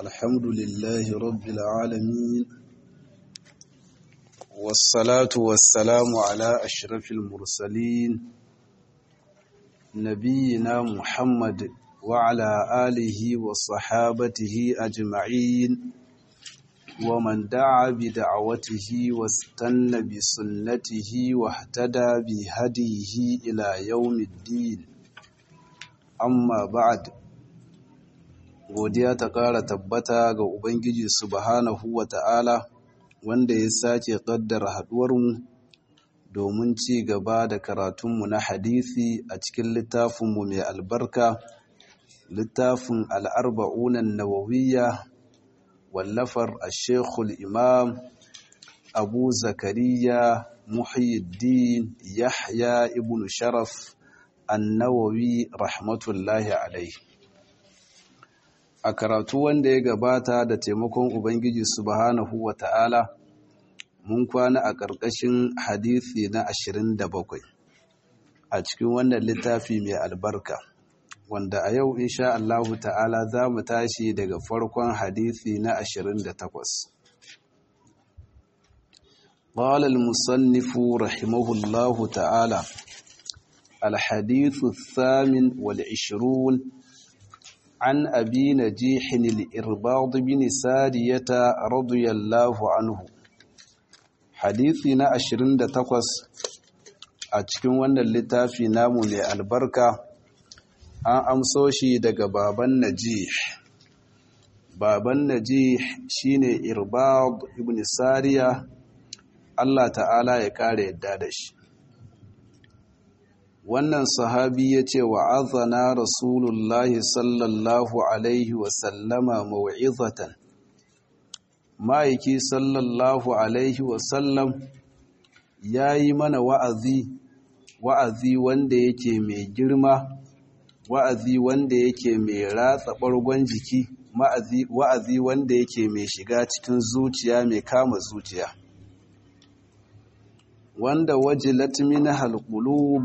الحمد لله رب العالمين والصلاة والسلام على أشرف المرسلين نبينا محمد وعلى آله وصحابته أجمعين ومن دعا بدعوته واستنى بسنته واهتدى بهديه إلى يوم الدين amma ba'ad godiya ta ƙara tabbata ga ubangiji subhanahu wa ta'ala wanda ya sake ƙaddara haɗuwarmu domin ci gaba da karatunmu na hadisi a cikin littafinmu mai albarka littafin al'arba'unan nawawiyya wallafar a shekul imam abu zakariya muhyiddin yahya ibn sharaf annawawi rahmatullahi alaihi a karatu wanda ya gabata da taimakon ubangiji subhanahu wa ta'ala mun kwana a ƙarƙashin hadisi na 27 a cikin wannan littafi mai albarka wanda a yau insha Allahu ta'ala za mu tashi daga farkon hadisi na 28 قال المصنف رحمه الله تعالى الحديث الثامن والعشرون عن أبي نجيح الإرباض بن سارية رضي الله عنه حديثنا عشرين دتقص أتكن وانا اللتافي نامو لألبركة an amso shi daga baban najih baban najih shine irbad ibn sariya Allah ta'ala ya kare yadda da shi wannan sahabi ya ce wa azana rasulullahi sallallahu alaihi wasallama mawa'izatan ma'aiki sallallahu alaihi wasallam ya yi mana wa'azi wa'azi wanda yake mai girma wa'azi wanda yake mai ratsa ɓargon jiki wa'azi wanda yake mai shiga cikin zuciya mai kama zuciya wanda wajilat min halqulub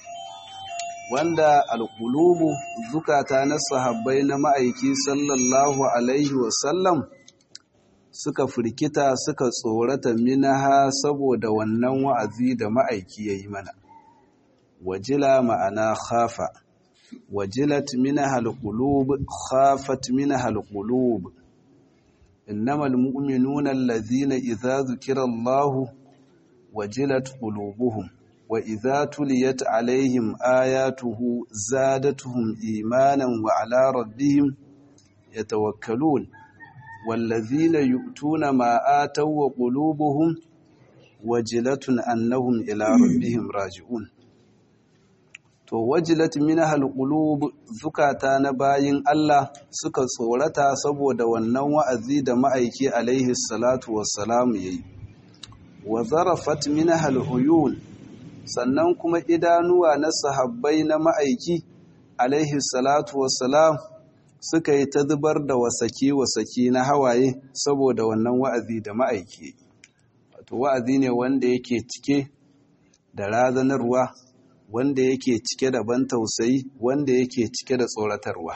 wanda alƙulubu zukata na sahabbai na ma'aiki sallallahu alaihi wasallam suka firkita suka tsorata minaha saboda wannan wa'azi da ma'aiki ya yi mana wajila ma'ana khafa wajilat minaha alqulub khafat minaha alqulub innamal mu'minuna allazina idza dhukira Allahu wajilat qulubuhum وإذا تليت عليهم آياته زادتهم إيمانا وعلى ربهم يتوكلون والذين يؤتون ما آتوا وقلوبهم وجلة أنهم إلى ربهم راجعون to wajilat minha alqulub zukata na bayin Allah suka tsorata saboda wannan wa'azi da ma'aiki alaihi salatu wassalam yayi wa zarafat minha aluyun sannan kuma idanuwa na sahabbai na ma'aiki alaihi salatu wassalam suka yi ta zubar da wasaki-wasaki na hawaye saboda wannan wa'azi da ma'aiki wato wa'azi ne wanda yake cike da razanarwa wanda yake cike da ban tausayi wanda yake cike da tsoratarwa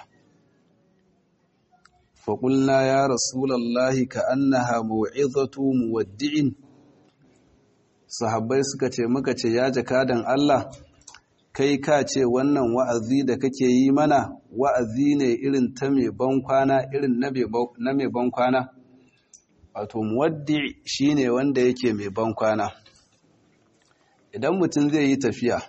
faƙulna ya rasulallahi ka annaha mawa'izatu muwaddi'in sahabbai suka ce muka ce ya jakadan Allah kai ka ce wannan wa'azi da kake yi mana wa'azi ne irin ta mai bankwana irin na mai bankwana wato muwaddi shine wanda yake mai bankwana idan mutum zai yi tafiya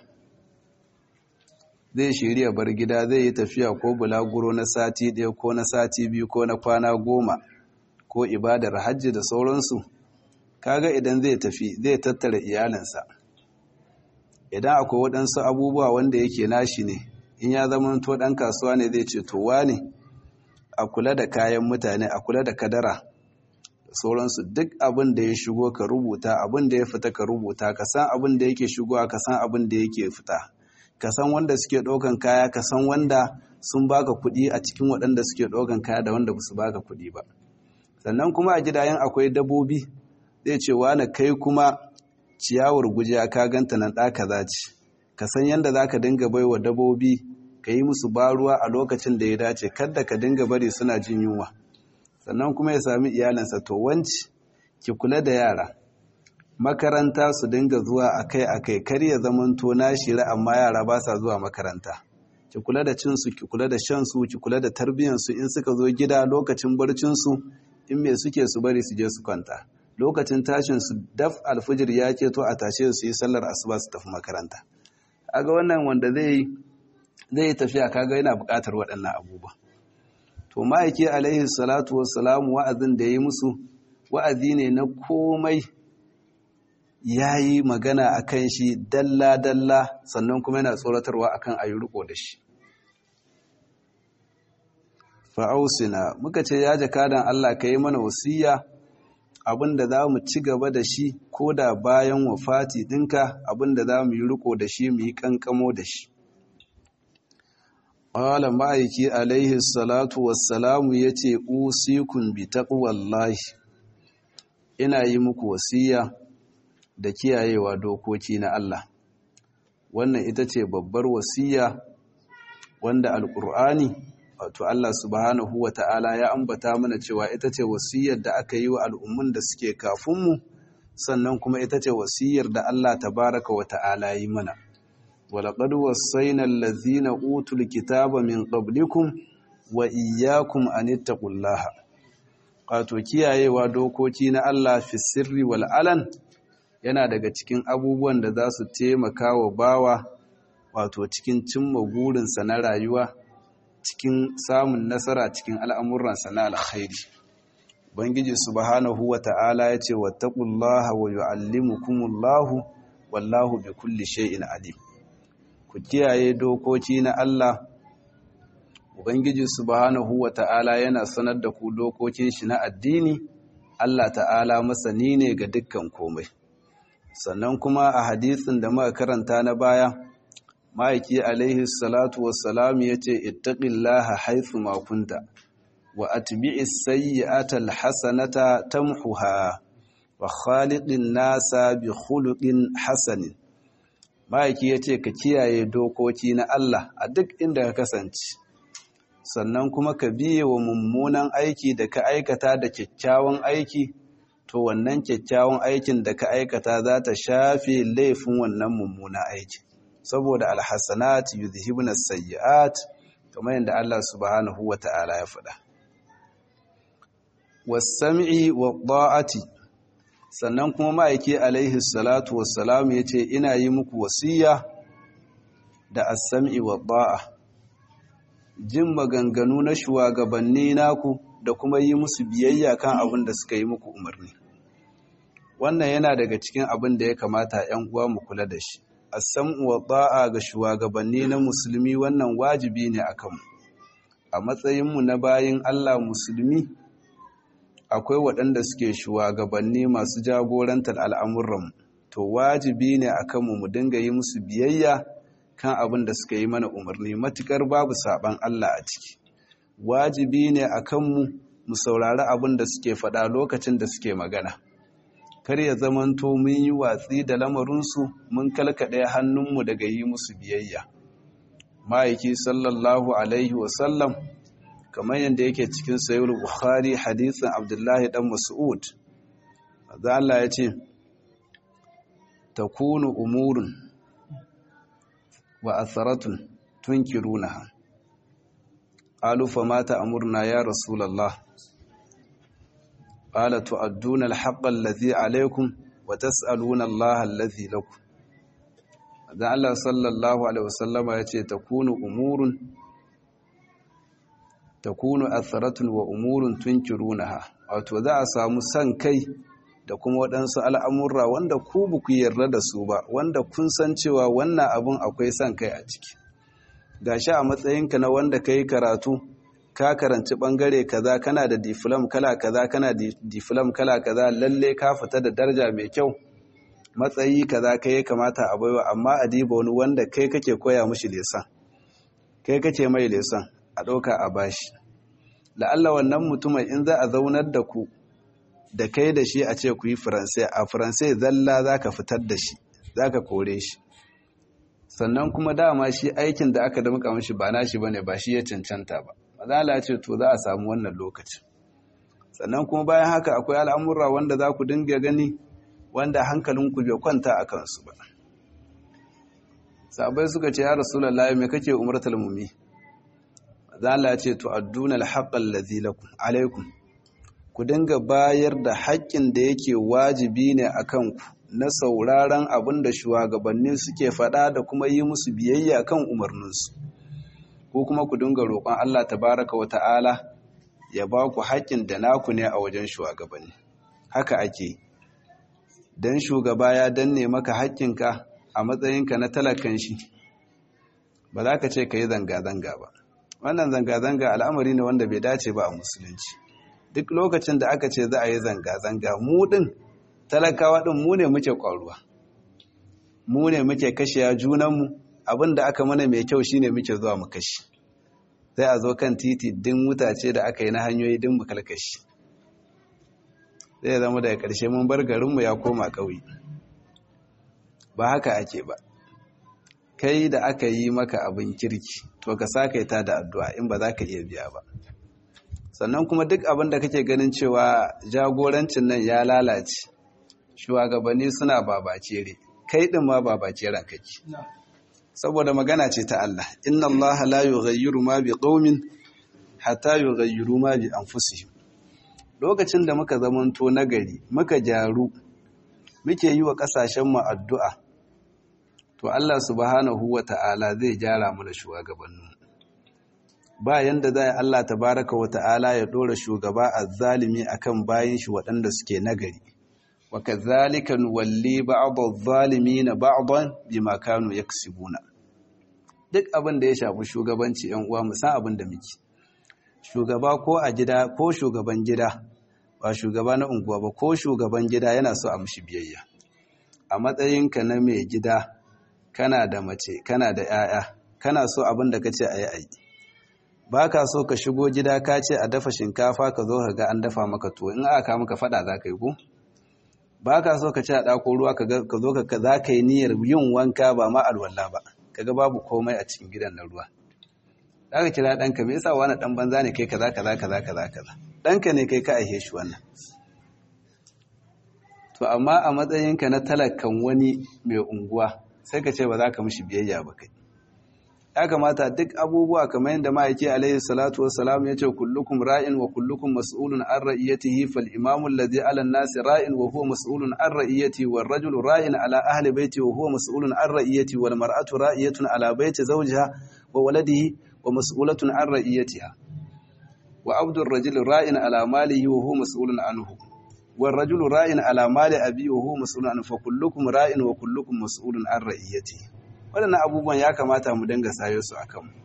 zai shirya bar gida zai yi tafiya ko bulaguro na sati ɗaya ko na sati biyu ko na kwana goma ko ibadar hajji da sauransu kaga idan zai tafi zai tattara iyalinsa idan akwai waɗansu abubuwa wanda yake nashi ne in ya zama to ɗan kasuwa ne zai ce towa ne a kula da kayan mutane a kula da kadara da sauransu duk abin da ya shigo ka rubuta abin da ya fita ka rubuta ka san abin da yake shigowa ka san abin da yake fita ka san wanda suke ɗaukan kaya ka san wanda sun baka kuɗi a cikin waɗanda suke ɗaukan kaya da wanda ba su baka kuɗi ba sannan kuma a gidayen akwai dabbobi zai ce wani kai kuma ciyawar gujiya ka ganta nan ɗaka za ce ka san yadda za ka dinga bai wa dabobi ka yi musu baruwa a lokacin da ya dace kada ka dinga bari suna jin yunwa sannan kuma ya sami iyalinsa to wanci ki kula da yara makaranta su dinga zuwa akai-akai kar ya zamanto na shira amma yara ba sa zuwa makaranta ki kula da cinsu ki kula da shansu ki kula da tarbiyyansu in suka zo gida lokacin barcinsu in me suke su bari su je su kwanta lokacin tashin su daf alfijir ya to a tashe su yi sallar asuba su tafi makaranta aga wannan wanda zai zai yi tafiya kaga yana buƙatar waɗannan abubuwa to ma'aiki alaihi salatu wassalamu wa'azin da ya yi musu wa'azi ne na komai ya yi magana a kan shi dalla-dalla sannan kuma yana tsoratarwa a kan ayi riko da shi fa'ausina muka ce ya jakadan Allah ka yi mana wasiya abinda za mu ci gaba da shi ko da bayan wafati ɗinka abinda za mu yi riko da shi mu yi ƙanƙamo da shi ƙwala ma'aiki alaihi salatu wassalamu ya ce usikun bi taƙwallahi ina yi muku wasiya da kiyayewa dokoki na Allah wannan ita ce babbar wasiya wanda alƙur'ani wato Allah subhanahu wa ta'ala ya ambata mana cewa ita ce wasiyar da aka yi wa al'ummun da suke kafinmu sannan kuma ita ce wasiyar da Allah tabaraka wa ta'ala yi mana walaƙad wasaina allazina utul kitaba min qablikum wa iyyakum an ittaqullaha wato kiyayewa dokoki na Allah fi sirri wal alan yana daga cikin abubuwan da za su taimaka wa bawa wato cikin cimma burinsa na rayuwa cikin samun nasara cikin al'amuransa na alkhairi bangiji subhanahu wa ta'ala ya ce wattaqullaha wa yu'allimukumullahu wallahu bi kulli shay'in alim ku kiyaye dokoki na Allah ubangiji subhanahu wa ta'ala yana sanar da ku dokokin shi na addini Allah ta'ala masani ne ga dukkan komai sannan kuma a hadisin da muka karanta na baya ma'aiki alaihi salatu wassalam ya ce ittaqillaha haythu ma kunta wa atbi'is sayyi'ata alhasanata tamhuha wa khaliqin nasa bi khuluqin hasanin ma'aiki ya ce ka kiyaye dokoki na Allah a duk inda ka kasance sannan kuma ka biye wa mummunan aiki da ka aikata da kyakkyawan aiki to wannan kyakkyawan aikin da ka aikata za ta shafe laifin wannan mummunan aiki saboda alhassanat yuzhibuna sayyi'at kamar yadda Allah subhanahu wata'ala ya faɗa was-sam'i wa-ta'ati sannan kuma ma'aiki alaihi salatu wassalam yace ina yi muku wasiya da as-sam'i wa-ta'a jin maganganu na shugabanni naku da kuma yi musu biyayya kan abin da suka yi muku umarni wannan yana daga cikin abin da ya kamata 'yan uwa mu kula da shi as-sam'u wa ta'a ga shugabanni na musulmi wannan wajibi ne akan mu a matsayin mu na bayin Allah musulmi akwai waɗanda suke shugabanni masu jagorantar al'amuran to wajibi ne akan mu mu dinga yi musu biyayya kan abin da suka yi mana umarni matukar babu saban Allah a ciki wajibi ne akan mu mu saurari abin da suke faɗa lokacin da suke magana kar ya zamanto mun yi watsi da lamarinsu mun kalkaɗe hannunmu daga yi musu biyayya ma'aiki sallallahu alaihi wasallam kamar yadda yake cikin sayar bukhari hadisin abdullahi dan mas'ud za Allah ya ce takunu umurun wa asaratun tunkirunaha qalu fama ta'muruna ya rasulullah قال تؤدون الحق الذي عليكم وتسألون الله الذي لكم dan Allah sallallahu alaihi wasallama yace takunu umurun takunu atharatun wa umurun tunkirunaha wato za a samu san kai da kuma waɗansu al'amurra wanda ku ba ku yarda da su ba wanda kun san cewa wannan abun akwai san kai a ciki gashi a matsayinka na wanda kai karatu ka karanci bangare kaza kana da diflam kala kaza kana da diflam kala kaza lalle ka fita da daraja mai kyau matsayi kaza kai kamata a baiwa amma a diba wani wanda kai kake koya mishi lesan kai kake mai lesan a ɗauka a bashi la'alla wannan mutumin in za a zaunar da ku da kai da shi a ce ku yi faransai a faransai zalla za ka fitar da shi za ka kore shi sannan kuma dama shi aikin da aka damƙa mishi ba nashi ba ne ba shi ya cancanta ba mazala ce to za a samu wannan lokacin sannan kuma bayan haka akwai al'amurra wanda za ku dinga gani wanda hankalinku bai kwanta a kansu ba sabai suka ce ya rasulallah me kake umartar mumi zala ce to adduna alhaqqal ladhi lakum alaikum ku dinga bayar da haƙƙin da yake wajibi ne akan ku na sauraron abin da shugabanni suke faɗa da kuma yi musu biyayya kan umarninsu ko kuma ku dinga roƙon Allah tabaraka wa ta'ala ya ba ku haƙƙin da naku ne a wajen shugabanni haka ake dan shugaba ya danne maka haƙƙinka a matsayinka na talakan shi ba za ka ce ka yi zanga-zanga ba wannan zanga-zanga al'amari ne wanda bai dace ba a musulunci duk lokacin da aka ce za a yi zanga-zanga mu ɗin talakawa ɗin mu ne muke ƙwaruwa mu ne muke kashiya junanmu abin da aka mana mai kyau shine muke zuwa mu kashi sai a zo kan titi din mutace da aka yi na hanyoyi din mu kalkashi zai zama daga ƙarshe mun bar garinmu ya koma ƙauye ba haka ake ba kai da aka yi maka abin kirki to ka sakaita da addu'a in ba za ka iya biya ba sannan kuma duk abin da kake ganin cewa jagorancin nan ya lalace shugabanni suna babacere kai din ma babaceren kake saboda magana ce ta Allah inna Allah la yughayyiru ma bi qaumin hatta yughayyiru ma bi anfusihim lokacin da muka zamanto nagari muka jaru muke yi wa kasashen mu addu'a to Allah subhanahu wata'ala zai jara mu da shugabannin ba yanda zai Allah tabaraka wata'ala ya dora shugaba azzalimi akan bayin shi waɗanda suke nagari wa kadhalika nuwalli ba'd adh-dhalimin ba'dan bima kanu yaksibuna duk abin da ya shafi shugabanci yan uwa mu san abin da muke shugaba ko a gida ko shugaban gida ba shugaba na unguwa ba ko shugaban gida yana so a mishi biyayya a matsayinka na mai gida kana da mace kana da 'ya'ya kana so abin da kace ayi ayi ba ka so ka shigo gida ka ce a dafa shinkafa ka zo ka ga an dafa maka tuwo in aka maka fada za ka yi ko ba ka so ka ci a ɗako ruwa ka zo ka za ka yi niyyar yin wanka ba ma alwala ba kaga babu komai a cikin gidan na ruwa za ka kira ɗanka me yasa wani ɗan banza ne kai kaza kaza kaza kaza kaza ɗanka ne kai ka aihe shi wannan to amma a matsayinka na talakan wani mai unguwa sai ka ce ba za ka mishi biyayya ba kai ya kamata duk abubuwa kamar yadda ma'aiki alaihi salatu wassalam ya ce kullukum ra'in wa kullukum mas'ulun an ra'iyatihi fal imamu alladhi 'ala an-nasi ra'in wa huwa mas'ulun an ra'iyati wal rajulu ra'in 'ala ahli baiti wa huwa mas'ulun an ra'iyati wal mar'atu ra'iyatun 'ala baiti zawjiha wa waladihi wa mas'ulatun an ra'iyatiha wa abdu ar-rajuli ra'in 'ala malihi wa huwa mas'ulun anhu wal rajulu ra'in 'ala mali abi wa huwa mas'ulun anhu fa kullukum ra'in wa kullukum mas'ulun an ra'iyatihi waɗannan abubuwan ya kamata mu dinga sayo su a kanmu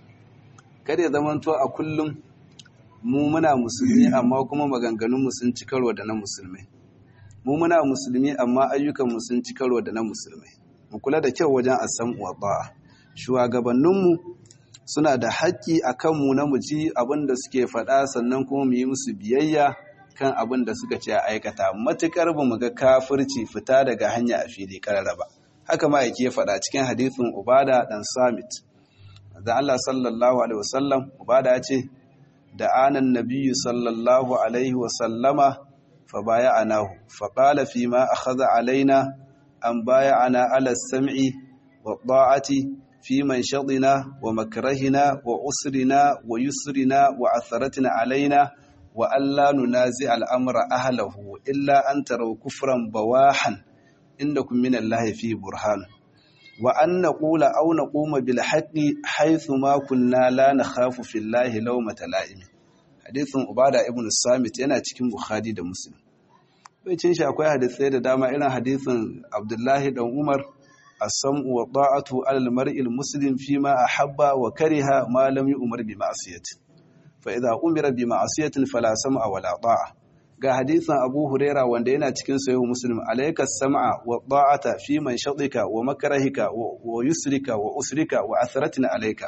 kada ya zamanto a kullum mu muna musulmi amma kuma maganganunmu sun ci karo da na musulmai mu muna musulmi amma ayyukanmu sun ci karo da na musulmai mu kula da kyau wajen asam wa ba'a shugabanninmu suna da haƙƙi a kanmu na mu ji abin da suke faɗa sannan kuma mu yi musu biyayya kan abin da suka ce a aikata matuƙar ba mu ga kafirci fita daga hanya a fili ƙarara ba haka ma'aiki ya faɗa cikin hadithin ubada ɗan samit da Allah sallallahu alaihi wasallam ubada ya ce da anan nabiyyu sallallahu alaihi wasallama fa baya anahu fa qala fi ma akhadha alaina an baya ana ala sam'i wa ta'ati fi man shadina wa makrahina wa usrina wa yusrina wa atharatina alaina wa alla nunazi al'amra ahlahu illa an taraw kufran bawahan indakum min Allah fi burhan wa an naqula aw naquma bil haqqi haythu ma kunna la nakhafu fillahi lawmata la'im hadithun ubada ibn samit yana cikin bukhari da muslim cin shi akwai hadisai da dama irin hadithun abdullahi dan umar as-sam'u wa ta'atu 'ala al-mar'i al-muslim fima ahabba wa kariha ma lam yu'mar bi ma'siyati fa idha umira bi ma'siyatin fala sam'a wala ta'a ga hadisin Abu Huraira wanda yana cikin sahihu Muslim alayka sam'a wa ta'ata fi man shadika wa makrahika wa yusrika wa usrika wa athratina alayka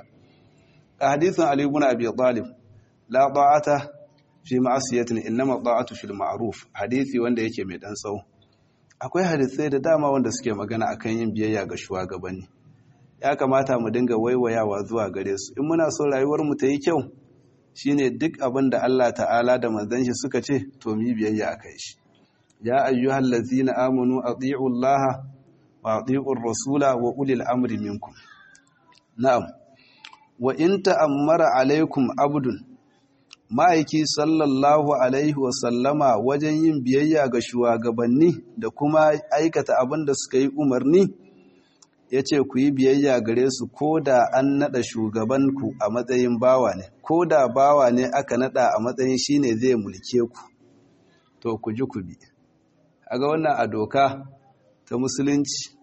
ga hadisin Ali ibn Abi Talib la ta'ata fi ma'siyatin innama ta'atu fil ma'ruf hadisi wanda yake mai dan tsawo akwai hadisai da dama wanda suke magana akan yin biyayya ga shugabanni ya kamata mu dinga waiwayawa zuwa gare su in muna so rayuwar mu ta yi kyau shine duk abin da Allah ta'ala da manzon shi suka ce to mu biyayya akai shi ya ayyuhal ladzina amanu ati'u Allah wa ati'u rasula wa ulil amri minkum na'am wa in ta'ammara alaikum abdun ma'aiki sallallahu alaihi wa sallama wajen yin biyayya ga shugabanni da kuma aikata abin da suka yi umarni ya ce ku yi biyayya gare su ko da an naɗa shugabanku a matsayin bawa ne ko da bawa ne aka naɗa a matsayin shi ne zai mulke ku to ku ji ku bi a ga wannan a doka ta musulunci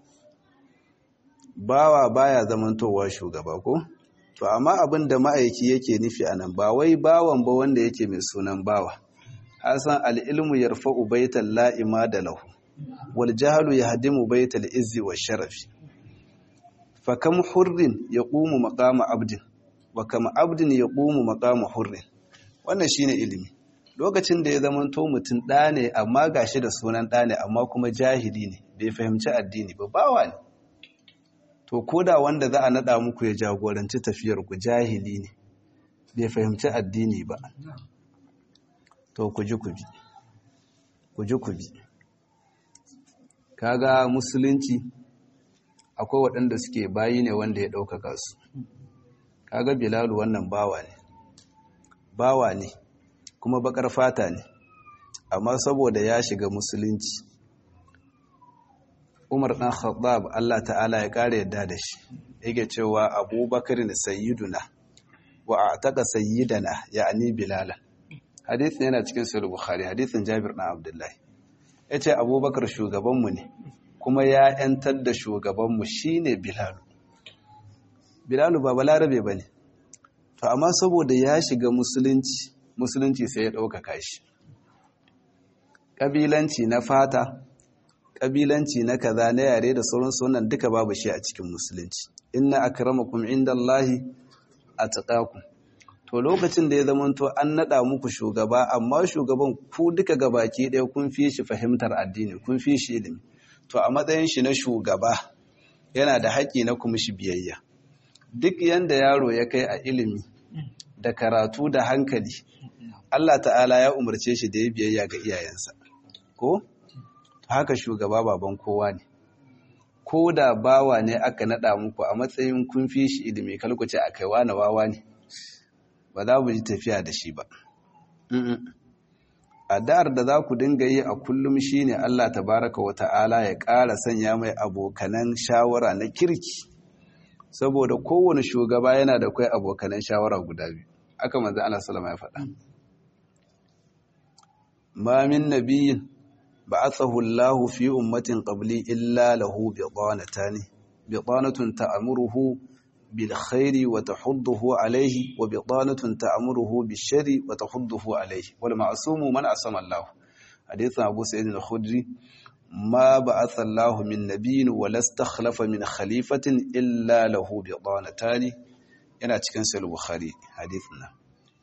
bawa baya zamantowa shugaba ko to amma abin da ma'aiki yake nufi a nan ba wai bawan ba wanda yake mai sunan bawa hasan al'ilmu yarfa'u baital la'ima da lahu wal jahlu yahdimu baital izzi wa sharafi fakam hurrin ya ƙumu maƙama abdin wa kama abdin ya ƙumu maƙama hurrin wannan shine ilimi lokacin da ya zama to mutum ɗa ne amma gashi da sunan ɗa ne amma kuma jahili ne bai fahimci addini ba bawa ne to koda wanda za a naɗa muku ya jagoranci tafiyar ku jahili ne bai fahimci addini ba to ku ji ku bi ku ji ku bi kaga musulunci akwai waɗanda suke bayi ne wanda ya ɗaukaka su kaga bilalu wannan bawa ne bawa ne kuma bakar fata ne amma saboda ya shiga musulunci umar ɗan khattab Allah ta'ala ya ƙara yadda da shi yake cewa abubakar ne sayyiduna wa a taƙa sayyidana ya'ani bilala hadithin yana cikin sahih bukhari hadithin jabir ɗan abdullahi ya ce abubakar shugabanmu ne kuma ya ‘yantar da shugabanmu shi ne Bilalu. Bilalu ba balarabe ba ne, to amma saboda ya shiga musulunci, musulunci sai ya ɗaukaka shi. Ƙabilanci na fata, ƙabilanci na kaza na yare da sauran sunan duka babu shi a cikin musulunci. Inna akramakum inda Allahi a taƙaku. To lokacin da ya zamanto an naɗa muku shugaba, amma shugaban ku duka gabaki ɗaya kun fi shi fahimtar addini, kun fi shi ilimi. to a matsayin shi na shugaba yana da haƙƙi na kuma shi biyayya duk yanda yaro ya kai a ilimi da karatu da hankali Allah ta'ala ya umarce shi da ya biyayya ga iyayensa ko haka shugaba baban kowa ne ko da bawa ne aka naɗa muku a matsayin kun fi shi ilimi kalkuce a kai wani wawa ne ba za mu ji tafiya da shi ba addu'ar da za ku dinga yi a kullum shine Allah tabaraka wa ta'ala ya ƙara sanya mai abokanan shawara na kirki saboda kowane shugaba yana da kai abokanan shawara guda biyu aka manzo Allah sallama ya faɗa ma min nabiyyin ba'athahu Allahu fi ummatin qabli illa lahu bidanatani bidanatun ta'muruhu بالخير وتحضه عليه وبطانة تأمره بالشر وتحضه عليه والمعصوم من عصم الله حديث أبو سعيد الخدري ما بعث الله من نبي ولا استخلف من خليفة إلا له بطانتان yana cikin sahih bukhari hadithin nan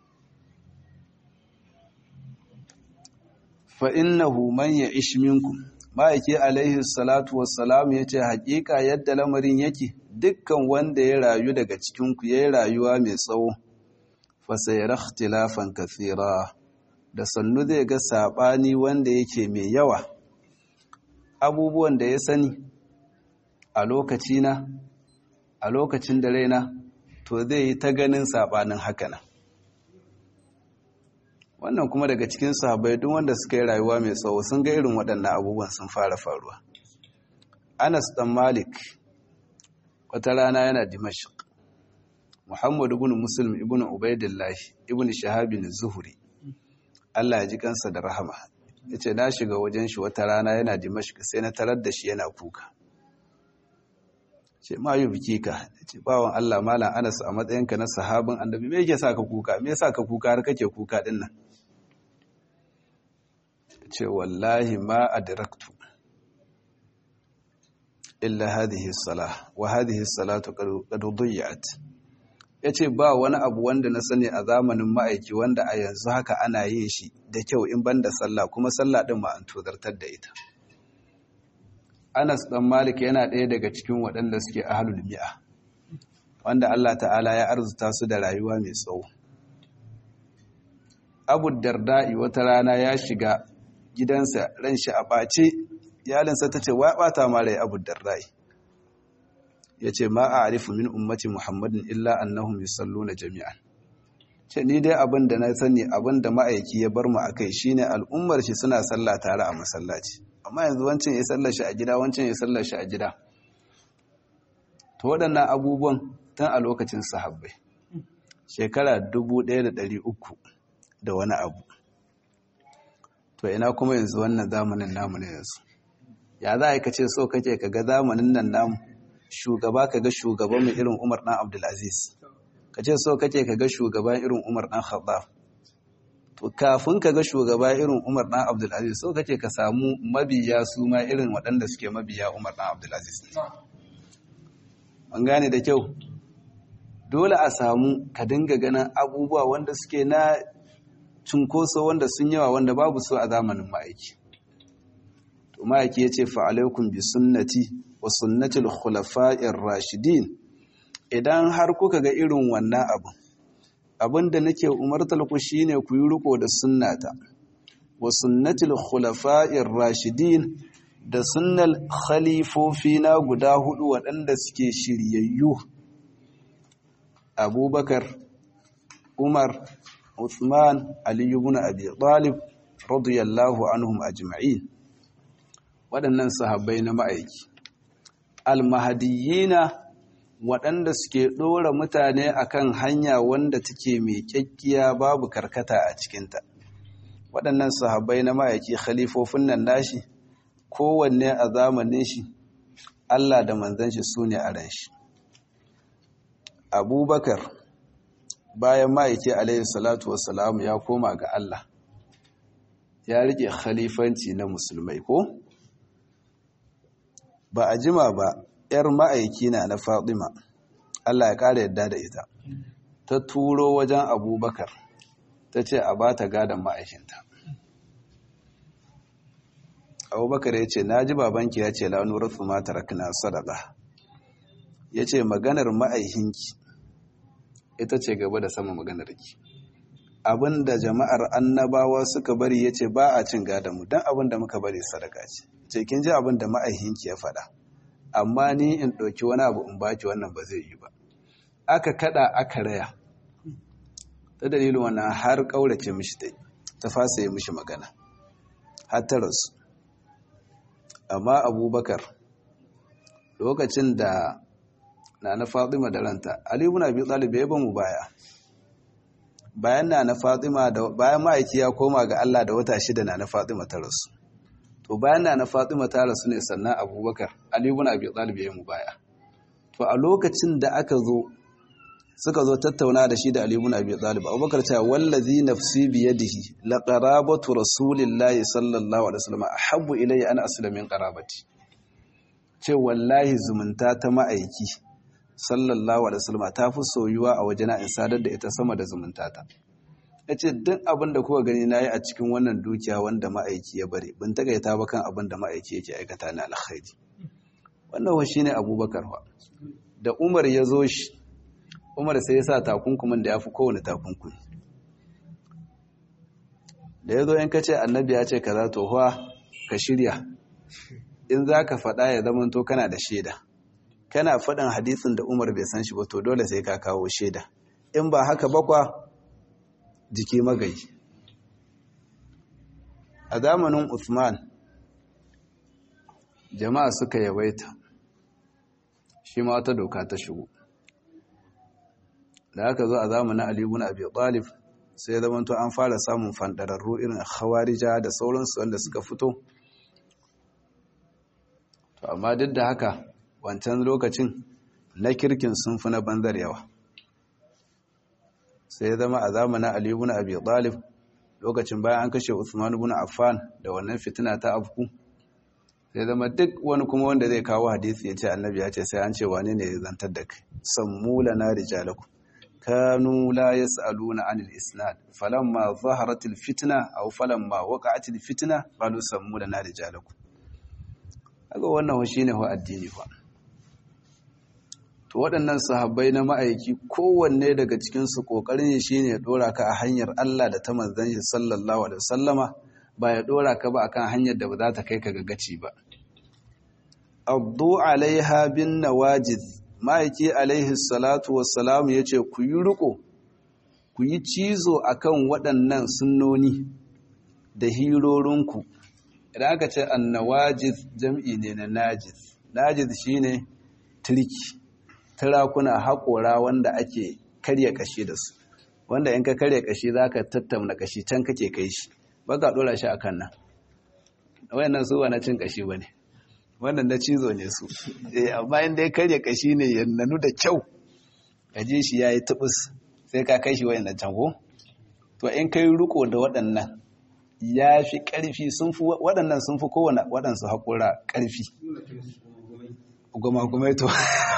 fa innahu man ya'ish minkum ma'aiki alaihi salatu wassalam yace haƙiƙa yadda lamarin yake dukkan wanda ya rayu daga cikinku ya yi rayuwa mai tsawo fasayar ikhtilafan kathira da sannu zai ga saɓani wanda yake mai yawa abubuwan da ya sani a lokacina a lokacin da raina to zai yi ta ganin saɓanin hakanan wannan kuma daga cikin sahabbai duk wanda suka yi rayuwa mai tsawo sun ga irin waɗannan abubuwan sun fara faruwa anas dan malik wata rana yana dimashq muhammad ibn muslim ibn ubaidillah ibn shahab bin zuhri Allah ya ji kansa da rahama yace na shiga wajen shi wata rana yana dimashq sai na tarar da shi yana kuka ce ma yi biki ka ce bawon Allah malam Anas a matsayinka na sahabin annabi me yake saka kuka me yasa ka kuka har kake kuka din nan ce wallahi ma adraktu illa hadhihi salah wa hadhihi salatu qad dhiyat yace ba wani abu wanda na sani a zamanin ma'aiki wanda a yanzu haka ana yin shi da kyau in banda sallah kuma sallah din ma an tozartar da ita Anas ɗan Malik yana ɗaya daga cikin waɗanda suke ahlul mi'a wanda Allah ta'ala ya arzuta su da rayuwa mai tsawo abu darda'i wata rana ya shiga gidansa ran shi a ɓace iyalinsa ta ce wa ɓata ma rai abu darda'i ya ce ma a arifu min ummati muhammadin illa annahum yusalluna jami'an ce ni dai abin da na sani abin da ma'aiki ya bar mu a kai shine al'ummar shi suna sallah tare a masallaci amma yanzu wancan ya sallar shi a gida wancan ya sallar shi a gida to waɗannan abubuwan tun a lokacin sahabbai shekara dubu ɗaya da ɗari uku da wani abu to ina kuma yanzu wannan zamanin namu ne yanzu ya za a yi ka ce so kake ka ga zamanin nan namu shugaba ka ga shugaban mai irin umar ɗan abdulaziz ka ce so kake ka ga shugaban irin umar ɗan khattab to kafin ka ga shugaba irin umar ɗan abdulaziz so kake ka samu mabiya su ma irin waɗanda suke mabiya umar ɗan abdulaziz an gane da kyau dole a samu ka dinga ganin abubuwa wanda suke na cunkoso wanda sun yawa wanda babu so a zamanin ma'aiki to ma'aiki ya ce fa'alaikun bi sunnati wa sunnatil khulafa'ir rashidin idan har kuka ga irin wannan abu abinda nake umartar ku shine ku yi riko da sunnata wa sunnatil khulafa'ir rashidin da sunnal khalifofi na guda hudu waɗanda suke shiryayyu abubakar umar uthman aliyu ibn abi talib radiyallahu anhum ajma'in waɗannan sahabbai na ma'aiki almahadiyina waɗanda suke ɗora mutane akan hanya wanda take mai kyakkiya babu karkata a cikinta waɗannan sahabbai na ma'aiki khalifofin nan nashi kowanne a zamanin shi Allah da manzan shi su ne a ran shi abubakar bayan ma'aiki alaihi salatu wassalamu ya koma ga Allah ya rike khalifanci na musulmai ko ba a jima ba ‘yar ma'aiki na na Fatima, Allah ya ƙara yadda da ita, ta turo wajen abubakar, ta ce a ba ta gadon ma'aikinta. Abubakar ya ce, Na ji babanki ya ce lanurar tsumata rakina sadaka, ya ce maganar ma'aikinki, ita ce gaba da sama maganarki. Abin da jama'ar annabawa suka bari ya ce ba a cin gadonmu, don abin da muka bari sadaka ce. Ce, kin ji abin da ma'aikinki ya faɗa. amma ni in ɗauki wani abu in baki wannan ba zai yi ba aka kada aka raya ta dalilin wannan har ƙaurace mishi ta ta fasa yi mishi magana har ta rasu amma abubakar lokacin da na na fatima da ranta alibu na biyu ɗalibai ya mu baya bayan na na fatima da bayan ma'aiki ya koma ga allah da wata shida na na fatima ta rasu to bayan na na Fatima ta rasu ne sannan Abubakar Ali ibn Abi Talib ya mu baya to a lokacin da aka zo suka zo tattauna da shi da Ali ibn Abi Talib Abubakar ta wallazi nafsi bi yadihi la qarabatu rasulillahi sallallahu alaihi wasallam ahabbu ilayya an asla min qarabati ce wallahi zumunta ta ma'aiki sallallahu alaihi wasallam ta fi soyuwa a wajena in sadar da ita sama da zumunta ta ya ce duk abin da kuka gani na yi a cikin wannan dukiya wanda ma'aiki ya bari bin tagaita ba kan abin da ma'aiki yake aikata na alkhairi wannan wa shi ne abubakar wa da umar ya zo shi umar sai ya sa takunkumin da ya fi kowane takunkumi da ya zo yin kace annabi ya ce kaza to huwa ka shirya in za ka faɗa ya zama to kana da shaida kana faɗin hadisin da umar bai san shi ba to dole sai ka kawo shaida in ba haka bakwa jiki magayi a zamanin Uthman jama'a suka yawaita shi ma wata doka ta shigo da aka zo a zamanin Ali ibn Abi Talib sai ya zama an fara samun fandararru irin khawarija da sauransu wanda suka fito to amma duk da haka wancan lokacin na kirkin sun fi na banzar yawa sai ya zama a zamanin Ali ibn Abi Talib lokacin bayan an kashe Uthman ibn Affan da wannan fitina ta afku sai zama duk wani kuma wanda zai kawo hadisi ya ce annabi ya ce sai an ce wane ne ya zantar da kai sammu lana rijalaku kanu la yas'aluna anil isnad falamma zaharat al fitna aw falamma waqa'at al fitna qalu sammu lana rijalaku kaga wannan shine wa addini fa to to waɗannan sahabbai na ma'aiki kowanne daga cikinsu ƙoƙarin shi ne ya ɗora ka a hanyar Allah da ta manzan shi sallallahu alaihi wasallama ba ya ɗora ka ba akan hanyar da ba za ta kai ka ga gaci ba abdu alaiha bin nawajiz ma'aiki alaihi salatu wassalamu ya ce ku yi riko ku yi cizo akan waɗannan sunnoni da hirorinku idan aka ce annawajiz jam'i ne na najiz najiz shine turki turakuna haƙora wanda ake karya kashi da su wanda in ka karya kashi za ka tattauna kashi can kake kai shi ba ka ɗora shi a kan nan wayannan su ba na cin kashi ba ne wannan na cizo ne su amma inda ya karya kashi ne ya nanu da kyau ka ji shi ya yi tubus sai ka kai shi wayannan can ko to in kai riko da waɗannan ya fi ƙarfi sun fi waɗannan sun fi kowane waɗansu haƙura ƙarfi goma-gomai to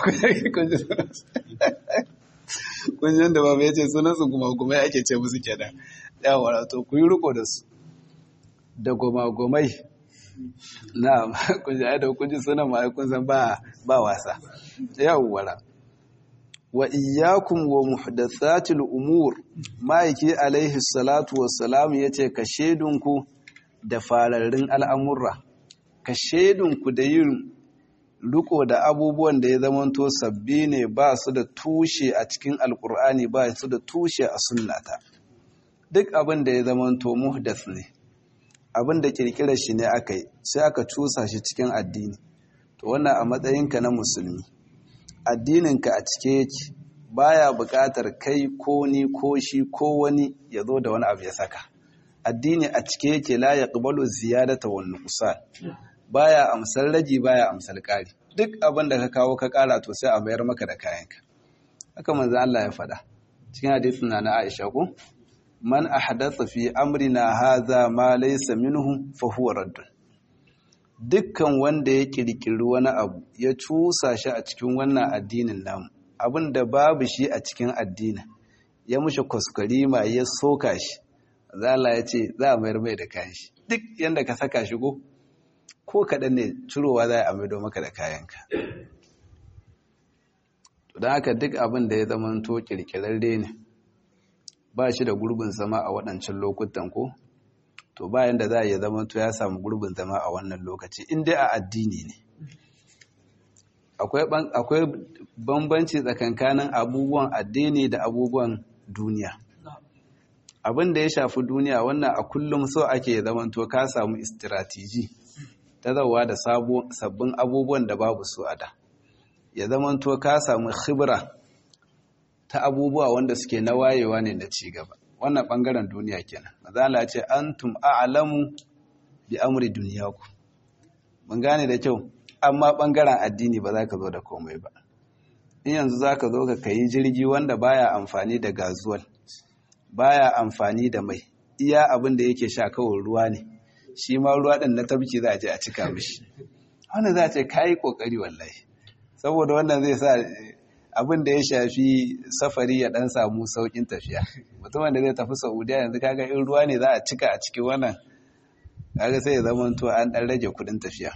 kunjin da babu ya ce sunansu goma-gomai ake ce musu kenan yawon to ku yi riko da su da goma-gomai na kunji ai da kunji sunan ma kun san ba wasa yawon wa iyyakum wa muhdathatil umur ma'aiki alaihi salatu wassalam yace ka shedunku da fararrun al'amurra ka shedunku da yin riko da abubuwan da ya zamanto sabbi ne ba su da tushe a cikin alkur'ani ba su da tushe a sunnata duk abin da ya zamanto muhdath ne abin da kirkirar shi ne aka yi sai aka cusa shi cikin addini to wannan a matsayinka na musulmi addininka a cike yake baya buƙatar kai ko ni ko shi ko wani ya zo da wani abu ya saka addini a cike yake la yaqbalu ziyadata wan nuqsan baya amsar raji baya amsar ƙari duk abin da ka kawo ka ƙara to sai a bayar maka da kayanka haka manzo Allah ya faɗa cikin hadisin na Aisha ko man ahdatha fi amrina hadha ma laysa minhu fa huwa raddun dukkan wanda ya kirkiri wani abu ya cusa shi a cikin wannan addinin namu abin da babu shi a cikin addinin ya mushe kuskurima ya soka shi zala ya ce za a mayar mai da kayan shi duk yadda ka saka shi ko ko kaɗan ne cirowa za a maido maka da kayanka don haka duk abin da ya zama to kirkirarre ne ba shi da gurbin zama a waɗancan lokutan ko to bayan da za a yi zama to ya samu gurbin zama a wannan lokaci in dai a addini ne akwai bambanci tsakankanin abubuwan addini da abubuwan duniya abin da ya shafi duniya wannan a kullum so ake zaman to ka samu istiratiji ta zauwa da sabbin abubuwan da babu su a da ya zaman to ka samu khibra ta abubuwa wanda suke na wayewa ne na cigaba wannan bangaren duniya kenan mazala ce antum a'lamu bi amri duniyaku mun gane da kyau amma bangaren addini ba za ka zo da komai ba in yanzu za ka zo ka kayi jirgi wanda baya amfani da gazuwal baya amfani da mai iya abin da yake sha kawai ruwa ne shi ma ruwa din na tabki za a je a cika mishi wannan za a ce kayi kokari wallahi saboda wannan zai sa abin da ya shafi safari ya dan samu saukin tafiya mutumin da zai tafi saudiya yanzu kaga in ruwa ne za a cika a cikin wannan kaga sai ya zama to an dan rage kudin tafiya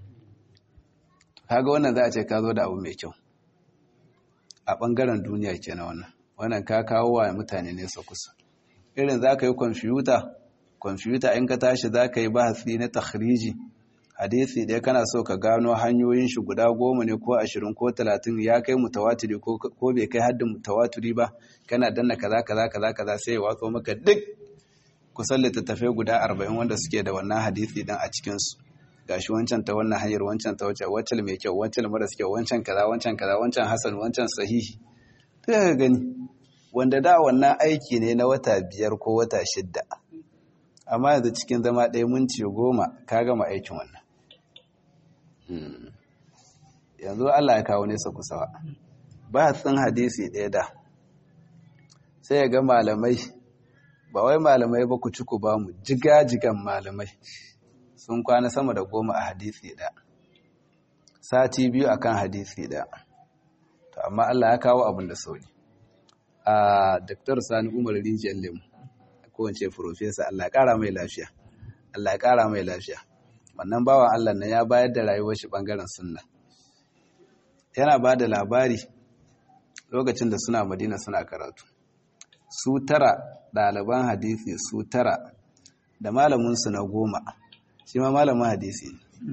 kaga wannan za a ce ka zo da abu mai kyau a bangaren duniya kenan wannan wannan ka kawo wa mutane nesa kusa irin za ka yi kwamfiyuta kwamfiyuta in ka tashi za ka yi bahasi na takhriji hadisi ɗaya kana so ka gano hanyoyin shi guda goma ne ko ashirin ko talatin ya kai mutawatiri ko bai kai haddin mutawatiri ba kana danna kaza kaza kaza kaza sai ya watso maka duk kusan littattafai guda arba'in wanda suke da wannan hadisi ɗin a cikinsu gashi wancan ta wannan hanyar wancan ta wacce wacce mai kyau wancan maras kyau wancan kaza wancan kaza wancan hasan wancan sahihi to ka gani wanda da wannan aiki ne na wata biyar ko wata shidda amma yanzu cikin zama ɗaya minti goma ka gama aikin wannan yanzu Allah ya kawo nesa kusawa ba tsin hadisi ɗaya da sai ya ga malamai ba wai malamai ba ku ci ku ba mu jiga-jigan malamai sun kwana sama da goma a hadisi ɗaya sati biyu akan hadisi ɗaya to amma Allah ya kawo abin da sauri a Dr. Sani Umar Rijiyar Lemu ko ce Profesa Allah ya ƙara mai lafiya Allah ya ƙara mai lafiya wannan bawan Allah na ya bayar da rayuwar shi bangaren sunna yana ba da labari lokacin da suna madina suna karatu su tara ɗaliban hadisi su tara da malaminsu na goma shi ma malamin hadisi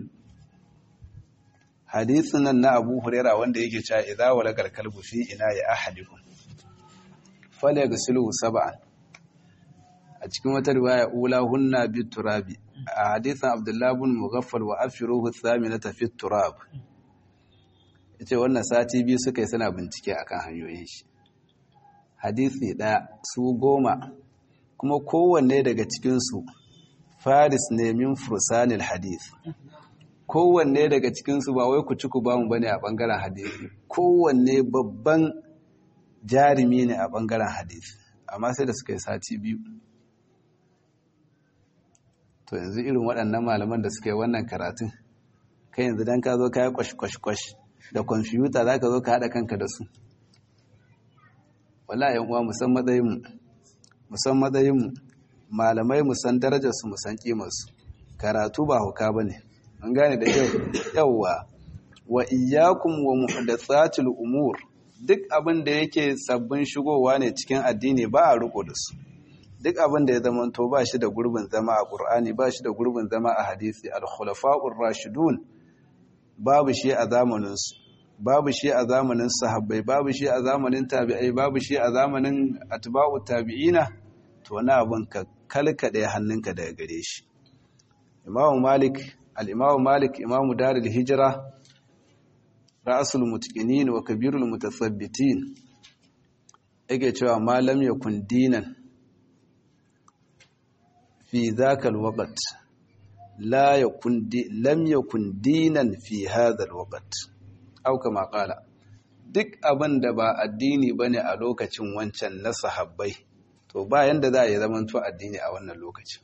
hadisin nan na abu huraira wanda yake cewa idza walagal kalbu fi ina ya ahadikum falyaghsiluhu sab'an a cikin wata riwaya ula hunna bit turabi a hadisin abdullahi ibn mughaffal wa afiruhu thaminata fit turab yace wannan sati biyu suka yi suna bincike akan hanyoyin shi hadisi ɗaya su goma kuma kowanne daga cikinsu faris ne min fursanil hadith kowanne daga cikinsu ba wai ku ci ku bamu bane a ɓangaren hadisi kowanne babban jarumi ne a ɓangaren hadisi amma sai da suka yi sati biyu to yanzu irin waɗannan malaman da suka yi wannan karatun kai yanzu don ka zo ka yi kwash-kwash-kwash da kwamfiyuta za ka zo ka haɗa kanka da su wala yan uwa musan matsayinmu musan matsayinmu malamai musan darajarsu musan kimarsu karatu ba hauka ba ne an gane da kyau yawwa wa iyyakum wa muhdathatil umur duk abin da yake sabbin shigowa ne cikin addini ba a riko da su duk abin da ya zama to ba shi da gurbin zama a qur'ani ba shi da gurbin zama a hadisi al-khulafa'ur rashidun babu shi a zamanin su babu shi a zamanin sahabbai babu shi a zamanin tabi'ai babu shi a zamanin atba'u tabi'ina to wani abin ka kalkade hannunka daga gare shi imamu malik al-imamu malik imamu darul hijra ra'asul mutqinin wa kabirul mutathabbitin yake cewa malam yakun dinan fi dhaka alwaqt la yakun lam yakun dinan fi hadha alwaqt au kama qala duk abin da ba addini bane a lokacin wancan na sahabbai to ba yanda za a yi zaman to addini a wannan lokacin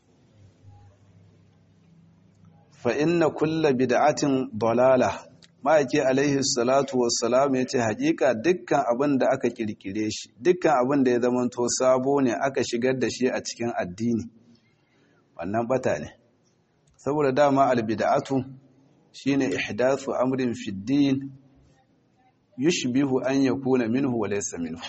fa inna kulla bid'atin dalalah ma'aiki alaihi salatu wassalam ya ce hakika dukkan abin da aka kirkire shi dukkan abin da ya zamanto sabo ne aka shigar da shi a cikin addini wannan bata ne saboda dama albid'atu shine ihdathu amrin fi din yushbihu an yakuna minhu wa laysa minhu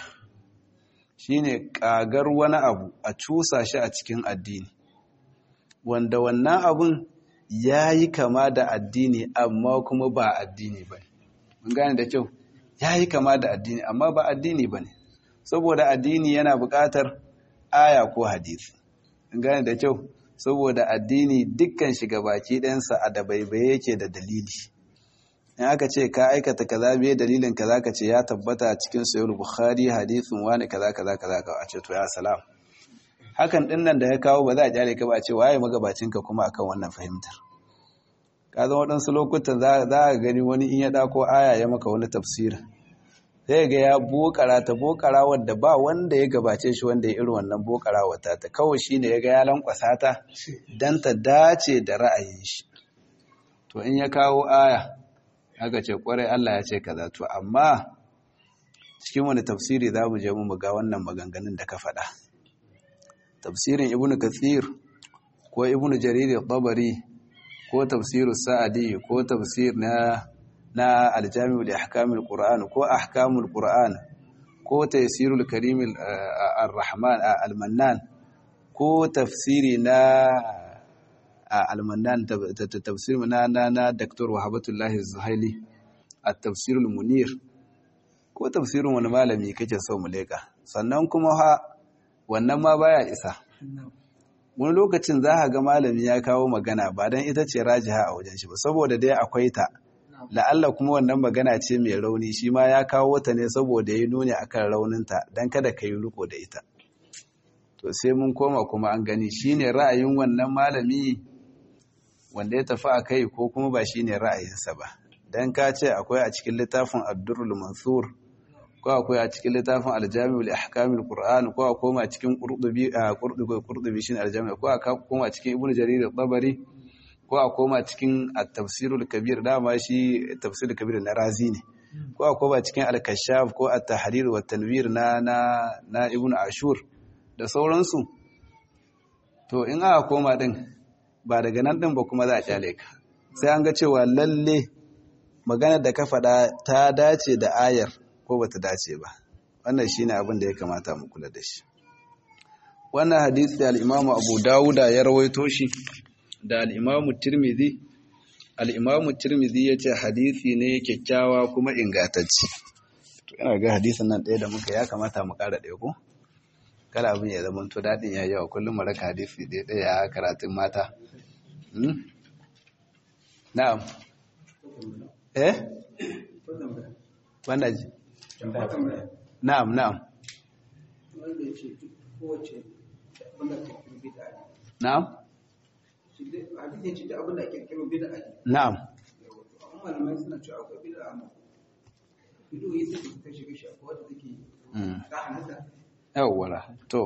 shine kagar wani abu a cusa shi a cikin addini wanda wannan abun ya yi kama da addini amma kuma ba addini ba mun gane da kyau ya yi kama da addini amma ba addini ba ne saboda addini yana buƙatar aya ko hadisi mun gane da kyau saboda addini dukkan shiga baki ɗansa a da baibaye yake da dalili in aka ce ka aikata kaza biye dalilin kaza ka ce ya tabbata cikin sayar bukhari hadisin wani kaza kaza kaza ka a ce to ya salam hakan din nan da ya kawo ba za a kyale ka ba a ce waye magabacinka kuma akan wannan fahimtar ka zama waɗansu lokutan za a gani wani in ya ɗako aya ya maka wani tafsir sai ga ya bokara ta bokara wadda ba wanda ya gabace shi wanda ya irin wannan bokara wata ta kawai shi ne ya ga ya lankwasa ta don ta dace da ra'ayin shi to in ya kawo aya aka ce kwarai Allah ya ce kaza to amma cikin wani tafsiri za mu je mu ga wannan maganganun da ka faɗa tafsirin ibnu kathir ko ibnu jarir tabari ko tafsiru sa'adi ko tafsir na na aljami'ul ahkamul qur'an ko ahkamul qur'an ko tafsirul karim ar-rahman al-mannan ko tafsiri na al-mannan tafsir na na na dr wahabatullah zuhaili at-tafsirul munir ko tafsirin wani malami kake so mu leka sannan kuma ha wannan ma baya isa wani lokacin za a ga malami ya kawo magana ba don ita ce rajiha a wajen shi ba saboda dai akwai ta la'alla kuma wannan magana ce mai rauni shi ma ya kawo ta ne saboda ya nuni akan rauninta don kada ka yi riko da ita to sai mun koma kuma an gani shine ra'ayin wannan malami wanda ya tafi a kai ko kuma ba shine ra'ayinsa ba don ka ce akwai a cikin littafin addurul mansur ko akwai a cikin littafin aljami'ul ahkamul qur'an ko a koma cikin qurdubi qurdubi qurdubi shin aljami' ko a koma cikin ibnu jarir al-tabari ko a koma cikin at-tafsirul kabir dama shi tafsirul kabir na razi ne ko a koma cikin al-kashaf ko at-tahrir wa tanwir na na na ibnu ashur da sauransu to in aka koma din ba daga nan din ba kuma za a kyale ka sai an ga cewa lalle magana da ka faɗa ta dace da ayar ko bata dace ba wannan shine abin da ya kamata mu kula da shi wannan hadisi al-Imam Abu Dawuda ya rawaito shi da al-Imam Tirmidhi al-Imam Tirmidhi yace hadisi ne kyakkyawa kuma ingantacce to ina ga hadisin nan ɗaya da muka ya kamata mu ƙara ɗaya ko kada abin ya zama to daɗin ya yawa kullum mu raka hadisi ɗaya ɗaya karatun mata na'am eh wanda ji na'am na'am na'am na'am yawwara to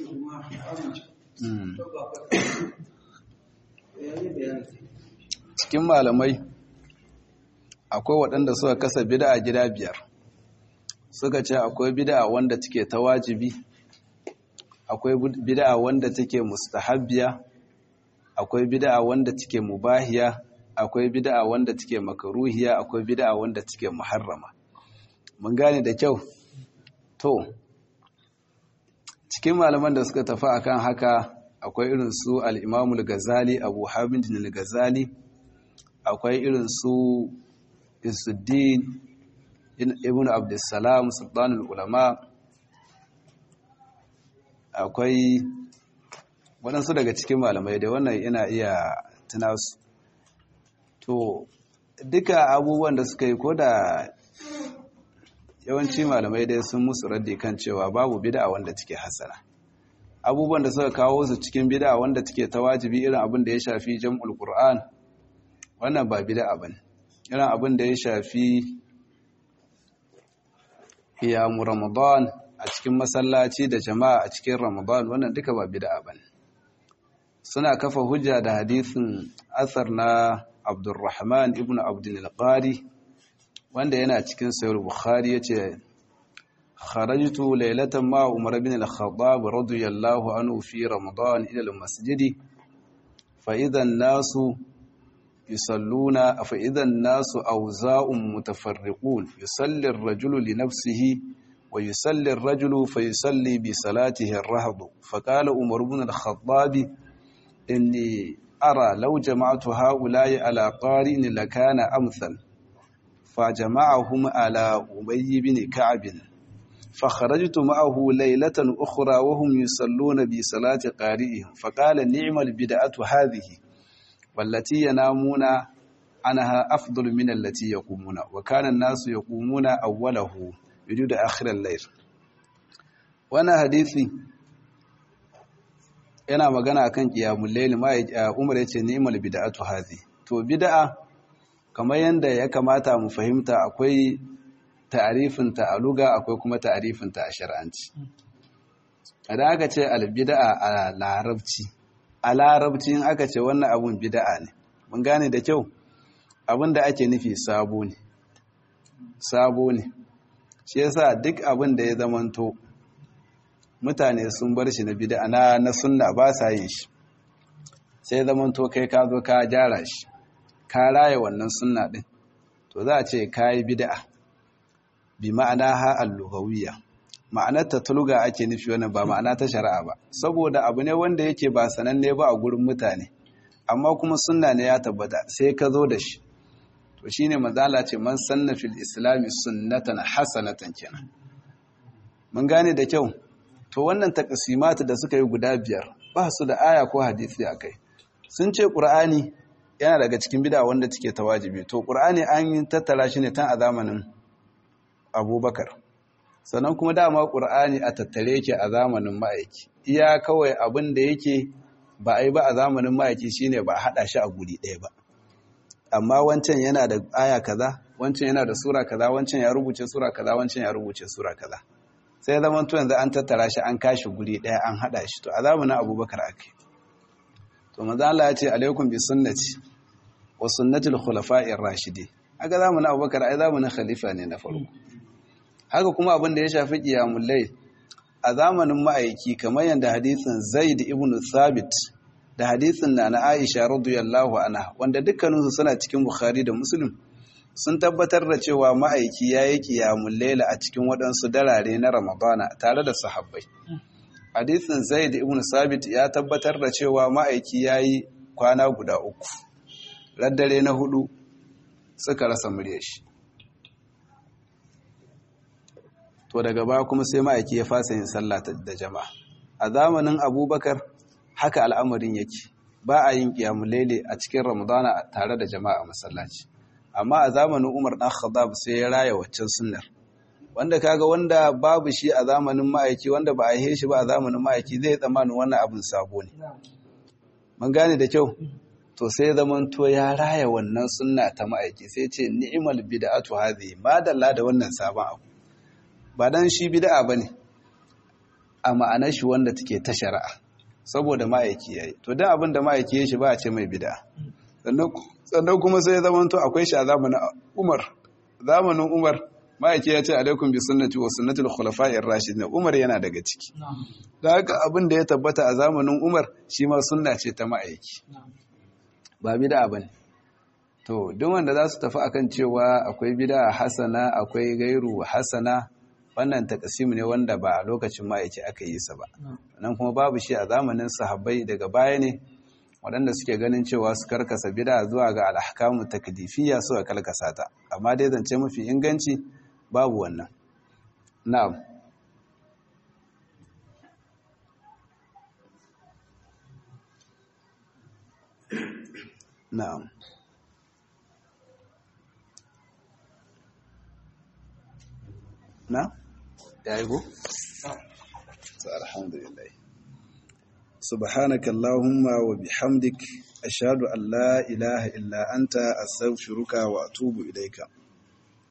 cikin malamai akwai waɗanda suka kasa bid'a gida biyar suka ce akwai bid'a wanda take ta wajibi akwai bid'a wanda take mustahabbiya akwai bid'a wanda take mubahiya akwai bid'a wanda take makaruhiya akwai bid'a wanda take muharrama mun gane da kyau to cikin malaman da suka tafi akan haka akwai irin su al-Imam al-Ghazali Abu Hamid al-Ghazali akwai irin su Isuddin Ibn Abdussalam Sultanul Ulama akwai waɗansu daga cikin malamai da wannan ina iya tuna su to duka abubuwan da suka yi ko da yawanci malamai dai sun musu raddi kan cewa babu bid'a wanda take hasana abubuwan da suka kawo su cikin bid'a wanda take ta wajibi irin abin da ya shafi jam'ul qur'an wannan ba bid'a bane irin abin da ya shafi qiyamu ramadan a cikin masallaci da jama'a a cikin ramadan wannan duka ba bid'a bane suna kafa hujja da hadisin asar na Abdurrahman ibn Abdul Qari wanda yana cikin Sahih Bukhari yace kharajtu laylatan ma Umar ibn al-Khattab radiyallahu anhu fi Ramadan ila al-masjid fa idha an-nasu yusalluna fa idha an-nasu awza'un mutafarriqun yusalli ar-rajulu li nafsihi wa yusalli ar-rajulu fa yusalli bi salatihi ar-rahd fa qala Umar ibn al-Khattab inni أرى لو جمعت هؤلاء على قارئ لكان أمثل فجمعهم على أبي بن كعب فخرجت معه ليلة أخرى وهم يصلون بصلاة قارئهم فقال نعم البدعة هذه والتي ينامون عنها أفضل من التي يقومون وكان الناس يقومون أوله يجود آخر الليل وانا حديثي yana magana akan qiyamul layl ma Umar yace ni'mal bid'atu hazi to bid'a kamar yanda ya kamata mu fahimta akwai ta'rifin ta a luga akwai kuma ta'rifin ta a shar'anci idan aka ce al bid'a a larabci a larabci in aka ce wannan abun bid'a ne mun gane da kyau abin da ake nufi sabo ne sabo ne shi yasa duk abin da ya zamanto mutane sun bar shi na bid'a na na sunna ba sa yin shi sai zaman to kai ka zo ka gyara shi ka raye wannan sunna din to za a ce kai bid'a bi ma'ana ha al-lughawiyya ma'anar ta tulga ake nufi wannan ba ma'ana ta shari'a ba saboda abu ne wanda yake ba sananne ba a gurin mutane amma kuma sunna ne ya tabbata sai ka zo da shi to shine mazala ce man sanna fil islami sunnatan hasanatan kenan mun gane da kyau to wannan takasimata da suka yi guda biyar ba su da aya ko hadisi a kai sun ce ƙur'ani yana daga cikin bida wanda take ta wajibi to ƙur'ani an yi tattara shi ne tan a zamanin abubakar sannan kuma dama ƙur'ani a tattare yake a zamanin ma'aiki iya kawai abin da yake ba a yi ba a zamanin ma'aiki shine ba a haɗa shi a guri ɗaya ba amma wancan yana da aya kaza wancan yana da sura kaza wancan ya rubuce sura kaza wancan ya rubuce sura kaza sai zaman to yanzu an tattara shi an kashi guri daya an hada shi to a zamanin abubakar ake to manzo Allah ya ce alaikum bi sunnati wa sunnatul khulafa'ir rashidi aga zamanin abubakar ai zamanin khalifa ne na farko haka kuma abin da ya shafi qiyamul layl a zamanin ma'aiki kamar yanda hadisin Zaid ibn Thabit da hadisin na na Aisha radiyallahu anha wanda dukkaninsu suna cikin Bukhari da Muslim sun tabbatar da cewa ma'aiki ya yi ƙiyamun laila a cikin waɗansu darare na ramadana tare da sahabbai hadithin zaid ibn sabit ya tabbatar da cewa ma'aiki ya yi kwana guda uku raddare na hudu suka rasa murya shi to daga baya kuma sai ma'aiki ya fasa yin sallah da jama'a a zamanin abubakar haka al'amarin yake ba a yin ƙiyamulele a cikin ramadana tare da jama'a masallaci amma a zamanin umar ɗan khattab sai ya raya waccan sunnar wanda kaga wanda babu shi a zamanin ma'aiki wanda ba a yi shi ba a zamanin ma'aiki zai tsammanin wannan abin sabo ne mun gane da kyau to sai zaman to ya raya wannan sunna ta ma'aiki sai ce ni'mal bid'atu hadhihi madalla da wannan sabon abu ba dan shi bid'a bane a ma'anar shi wanda take ta shari'a saboda ma'aiki yayi to dan abin da ma'aiki ya shi ba a ce mai bid'a sannan kuma sai zaman to akwai shi a zamanin Umar zamanin Umar ma'aiki ya ce alaikum bi sunnati wa sunnatul khulafa'ir rashidin Umar yana daga ciki da haka abin da ya tabbata a zamanin Umar shi ma sunna ce ta ma'aiki ba bid'a bane to duk wanda za su tafi akan cewa akwai bid'a hasana akwai gairu hasana wannan takasimu ne wanda ba a lokacin ma'aiki aka yi sa ba nan kuma babu shi a zamanin sahabbai daga baya ne waɗanda suke ganin cewa su karkasa bid'a zuwa ga alhakamu takdifiyya suka kalkasa ta amma dai zance mafi inganci babu wannan na'am na'am na ya yi go? alhamdulillah subhanaka allahumma wa bihamdik ashhadu an la ilaha illa anta astaghfiruka wa atubu ilaika